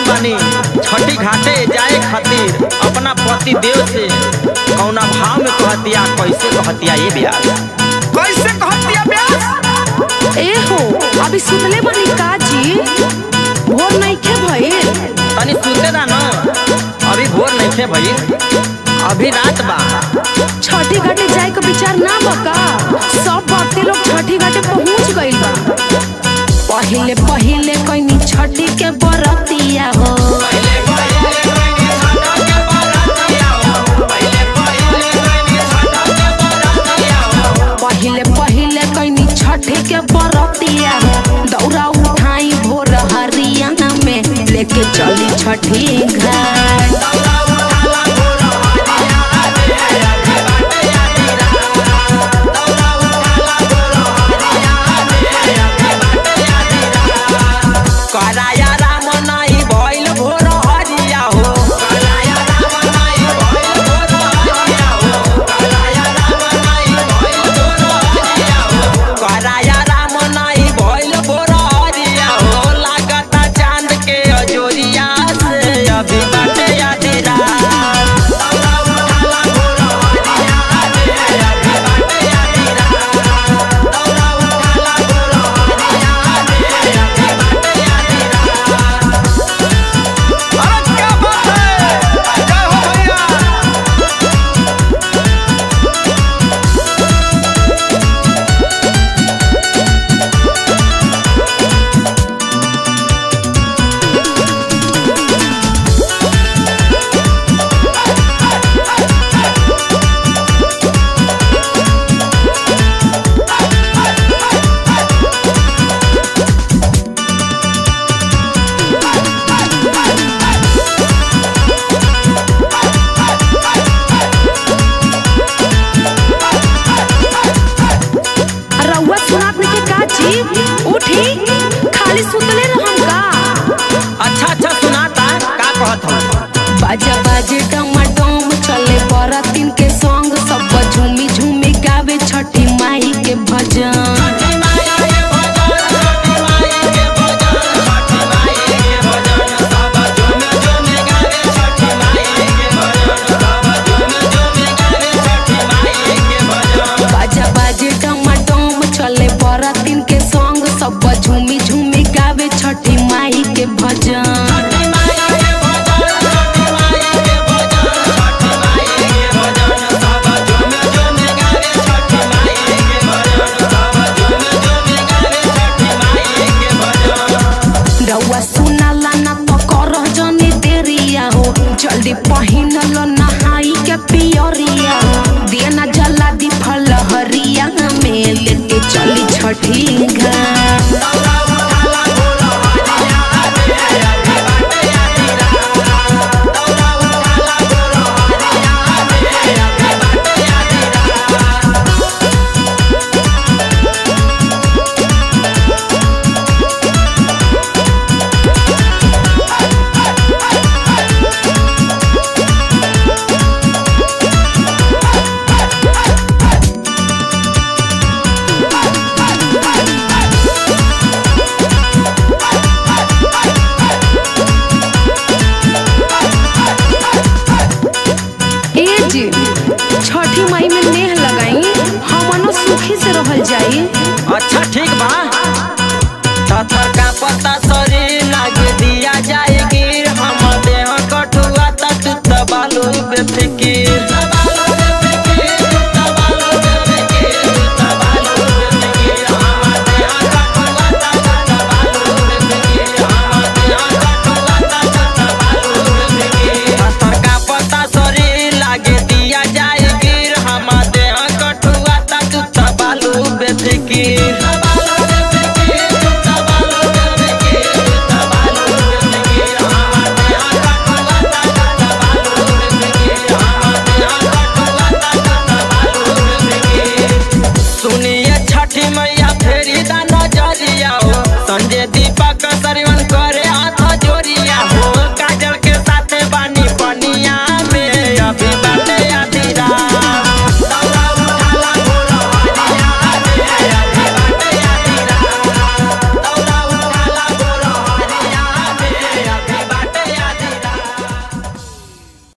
बानी छठी घाटे जाए खातिर अपना पति देव से कौना भाव में कहतिया कैसे कहतिया ये ब्याह कैसे कहतिया ब्यास ए हो अभी सुतले बनी का जी भोर नइखे भइल तनी सुते दा न अभी भोर नहीं थे भई अभी रात बा छठी घाटे जाए के विचार ना बका सब भक्ति लोग छठी घाटे पहुंच गइल बा पहिले पहिले कइनी छठी के बरतिया हो पहिले पहिले कइनी छठी के बरतिया हो दौरा उठाई भोर हरियाणा में लेके चली छठी घाट कराया राम नाही भइल भोर हरिया हो कराया राम नाही भइल भोर हरिया हो कराया राम नाही भइल भोर हरिया हो कराया राम नाही भइल भोर हरिया हो लागता चांद के अजोरिया से अभी बाटे आधी रात दौड़ा उठाला भोर हरिया रे अभी बाटे आधी रात दौड़ा उठाला भोर हरिया रे अभी बाटे आधी रात अरे क्या बात है जय हो भैया रउआ सुनात नहीं के का जी उठी खाली सुतले रहम का अच्छा अच्छा सुनाता का कहत हो बाजा बाजे डमाडोम चले बरातिन के संग सब झूमी झूमी गावे छठी माई के भजन बाजा बाजे डमाडोम चले बरातिन के संग सब झूमी झूमी गावे छठी माई के भजन रउआ सुनाला ना तो करह जनी देरिया हो जल्दी पहिनल नहाई के पियरिया हो दिया ना जला दी फल हरिया में लेके चली छठी घाट ए जी छठी माई में नेह लगाई हमनो सुखी से रहल जाई अच्छा ठीक